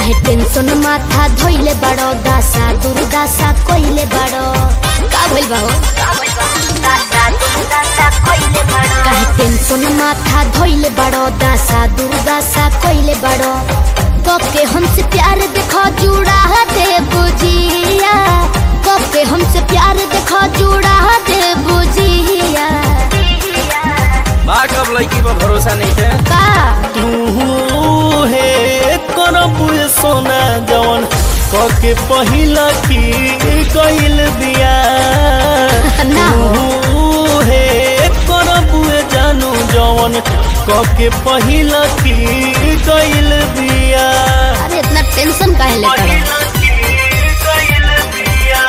काहे टेंशन माथा धोइले बड़ो दासा दुर्दासा कोइले बड़ो का भइल बा हो काहे टेंशन माथा धोइले बड़ो दासा दुर्दासा कोइले बड़ो कब के हमसे प्यार देखो जुड़ा दे बुझिया कब के हमसे प्यार देखो जुड़ा दे बुझिया बा कब लड़की पर भरोसा नहीं है का तू हे करब सोना जवन कके पहिला की कइल बिया ना हो। तू हे करब जानू जवन कके पहिला की कइल बिया अरे इतना टेंशन काहे लेता है पहिला की कइल बिया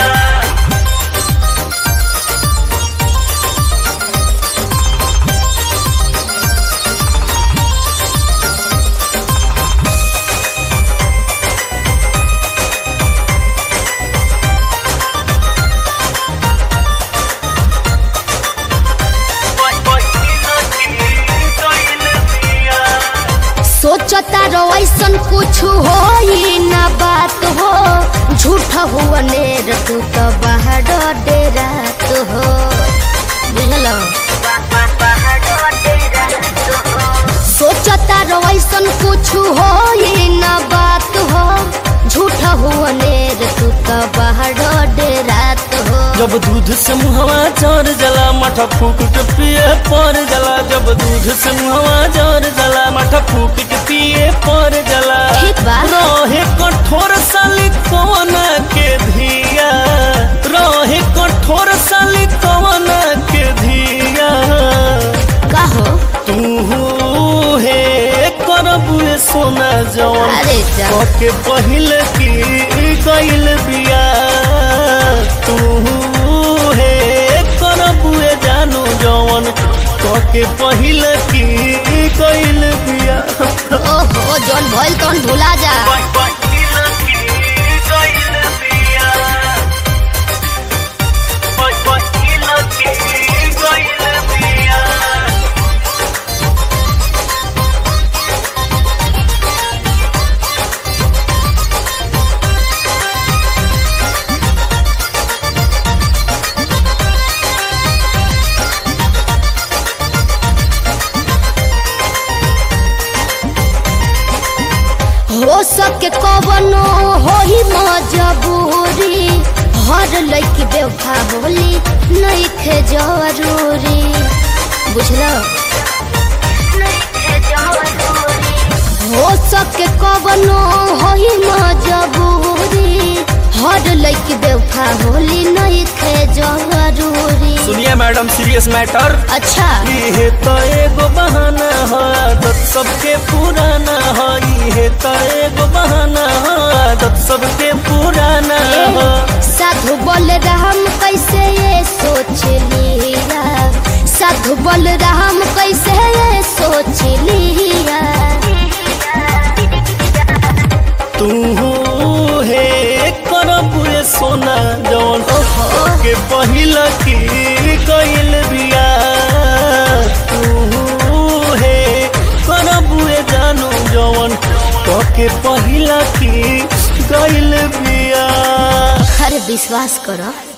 सोचता रो ऐसन कुछ हो ही ना बात हो झूठ हुआ नेर तू तो बाहर डेरा तो हो बुझलो सोचता रो ऐसन कुछ हो ही ना बात हो झूठ हुआ नेर तू तो बाहर डेरा तो हो जब दूध से मुहवा जर जला मठा फूक के पिए पर जला जब दूध से मुहवा जर जला मठा फूक के पिए पर जला ठीक बा। रहे कठोर साली कवन के धिया रहे कठोर साली कवन के धिया का हो तू हे करबुए सोना जवन अरे जा के पहिल की गइल बिया तू हे करबुए जानू जवन के पहिल की गइल बिया ओहो जौन भइल तौन भुला जा हो सके कवनो हो ही मजबूरी हर लड़की बेवफा बोली नहीं खे जरूरी बुझलो हो सके कवनो हो ही मजबूरी हर लड़की बेवफा बोली नहीं खे जरूरी सुनिए मैडम सीरियस मैटर अच्छा ये तो एगो बहाना है आदत सबके पुराना है ये तो एगो बहाना है आदत सबके पुराना है साधु बोल राम कैसे ये सोच लिया साधु बोल राम कैसे ये सोच लिया तू हे करबुए सोना जवन के पहिला की कइल बिया तू हे करबुए जानू जवन के पहिला की गइल बिया अरे विश्वास करो